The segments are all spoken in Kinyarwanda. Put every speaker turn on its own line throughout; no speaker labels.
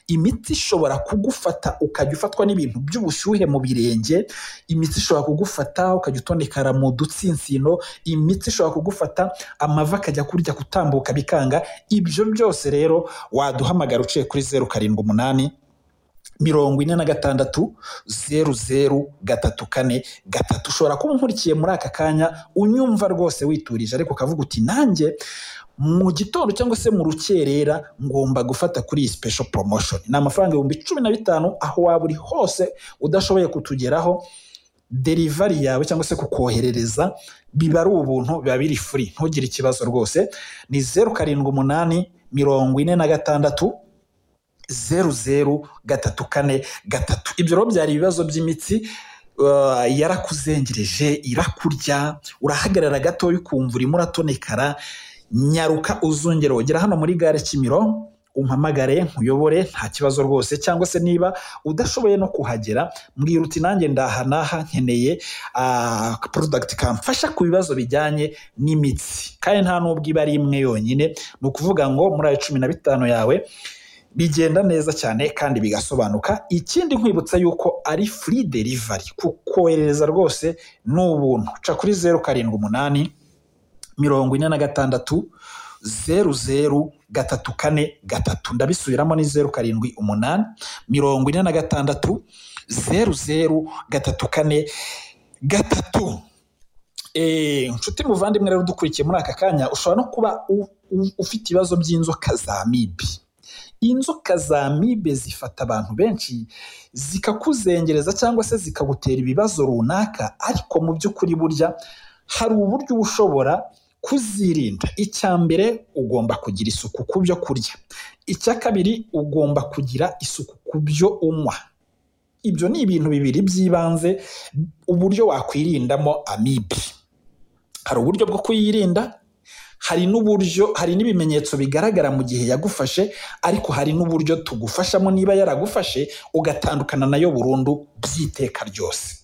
imitsi ishobora kugufata ukajya ufatwa n'ibintu by'ubushyuhe mu birenge, imitsi ishobora kugufata ukajya utonekara mu dutsinsino, imitsi ishobora kugufata amavi akajya kurya gutambuka bikanga, ibyo byose rero waduhamagara uciye kuri zeru karindwi umunani, mirongo ine na gatandatu, zeru zeru, gatatu kane, gatatu, ushobora kuba unkurikiye muri aka kanya unyumva rwose witurije ariko ukavuga uti nanjye mu gitondo cyangwa se mu rukerera ngomba gufata kuri iyi special promotion, ni amafaranga ibihumbi cumi na bitanu aho waba uri hose udashoboye kutugeraho derivari yawe cyangwa se kukoherereza biba ari ubuntu biba biri free ntugire ikibazo rwose ni zeru karindwi umunani mirongo ine na gatandatu zeru zeru gatatu kane gatatu ibyo rero byari ibibazo by'imitsi uh, yarakuzengereje irakurya urahagarara gatoya ukumva urimo uratonekara nyaruka uzongera ugera hano muri gare kimiro umpamagare nkuyobore nta kibazo rwose cyangwa se niba udashoboye no kuhagera mbwira uti nanjye ndaha n'aha nkeneye uh, product kamfasha ku bibazo bijyanye n'imitsi kandi nta n'ubwo iba ari imwe yonyine ni ukuvuga ngo muri ayo cumi na bitanu yawe bigenda neza cyane kandi bigasobanuka ikindi nkwibutsa yuko ari free delivery kukoherereza rwose ni ubuntu ca kuri zeru karindwi umunani mirongo ine na gatandatu zeru zeru gatatu kane gatatu ndabisubiramo ni zeru karindwi umunani mirongo ine na gatandatu zeru zeru gatatu kane gatatu inshuti muvandimwe rero udukurikiye muri aka kanya ushobora no kuba ufite ibibazo by'inzoka za mibi inzoka za mibe zifata abantu benshi zikakuzengereza cyangwa se zikagutera ibibazo runaka ariko mu by'ukuri burya hari uburyo uba ushobora kuzirinda icya mbere ugomba kugira isuku ku byo kurya icya kabiri ugomba kugira isuku ku byo unywa ibyo ni ibintu bibiri by'ibanze uburyo wakwirindamo amibi hari uburyo bwo kuyirinda hari n'uburyo hari n'ibimenyetso bigaragara mu gihe yagufashe ariko hari n'uburyo tugufashamo niba yaragufashe ugatandukana nayo burundu by'iteka ryose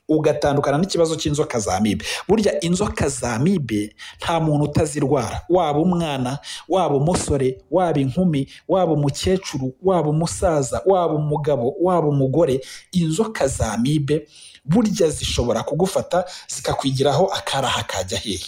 ugatandukana n'ikibazo cy'inzoka za mibe burya inzoka za mibe nta muntu utazirwara waba umwana waba umusore waba inkumi waba umukecuru waba umusaza waba umugabo waba umugore inzoka za mibe burya zishobora kugufata zikakwigiraho akaraha kajya hehe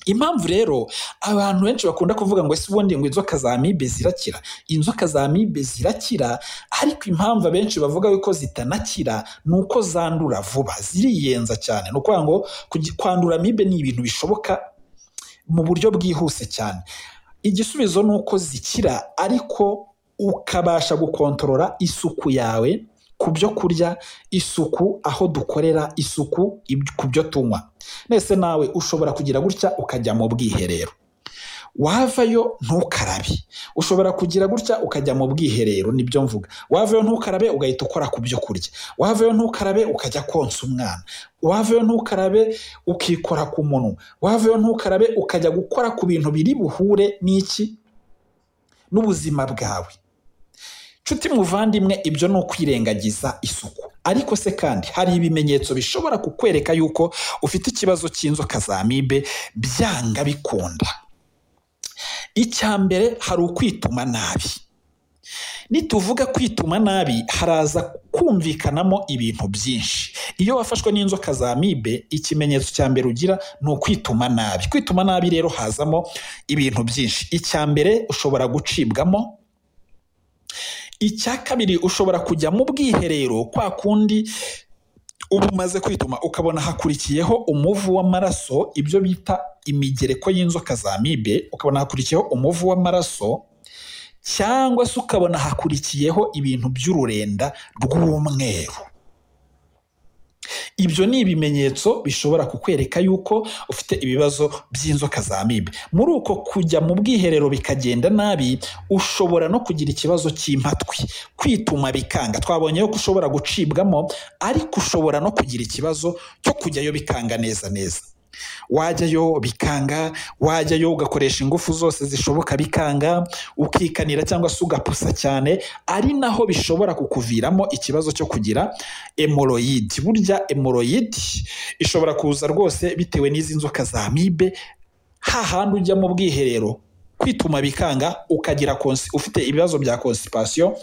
impamvu rero abantu benshi bakunda kuvuga ngo ese ubundi ngo inzoka za mibe zirakira inzoka za mibe zirakira ariko impamvu abenshi bavuga yuko zitanakira ni uko zandura vuba ziriyenza cyane ni ukuvuga ngo kwandura mibe ni ibintu bishoboka mu buryo bwihuse cyane igisubizo ni uko zikira ariko ukabasha gukontorora isuku yawe ku byo kurya isuku aho dukorera isuku ku byo tunywa nese nawe ushobora kugira gutya ukajya mu bwiherero wavayo ntukarabe ushobora kugira gutya ukajya mu bwiherero nibyo mvuga wavayo ntukarabe ugahita ukora ku byo kurya wavayo ntukarabe ukajya konsa umwana wavayo ntukarabe ukikora ku munwa wavayo ntukarabe ukajya gukora ku bintu biri buhure n'iki n'ubuzima bwawe nshuti muvandimwe ibyo ni ukwirengagiza isuku ariko se kandi hari ibimenyetso bishobora kukwereka yuko ufite ikibazo cy'inzoka za mibe byanga bikunda icya mbere hari ukwituma nabi nituvuga kwituma nabi haraza kumvikanamo ibintu byinshi iyo wafashwe n'inzoka za mibe ikimenyetso cya mbere ugira ni ukwituma nabi kwituma nabi rero hazamo ibintu byinshi icya mbere ushobora gucibwamo icya kabiri ushobora kujya mu bwiherero kwa kundi uba umaze kwituma ukabona hakurikiyeho umuvu w'amaraso ibyo bita imigereko y'inzoka za mibe ukabona hakurikiyeho umuvu w'amaraso cyangwa se ukabona hakurikiyeho ibintu by'ururenda rw'umweru ibyo ni ibimenyetso bishobora kukwereka yuko ufite ibibazo by'inzoka za mibe muri uko kujya mu bwiherero bikagenda nabi ushobora no kugira ikibazo cy'impatwi kwituma bikanga twabonye ko ushobora gucibwamo ariko ushobora no kugira ikibazo cyo kujyayo bikanga neza neza wajyayo bikanga wajyayo ugakoresha ingufu zose zishoboka bikanga ukikanira cyangwa se ugapusa cyane ari naho bishobora kukuviramo ikibazo cyo kugira emoroyidi burya emoroyidi ishobora kuza rwose bitewe n'izi nzoka za mibe hahandi ujya mu bwiherero kwituma bikanga ukagira ufite ibibazo bya konsipasiyo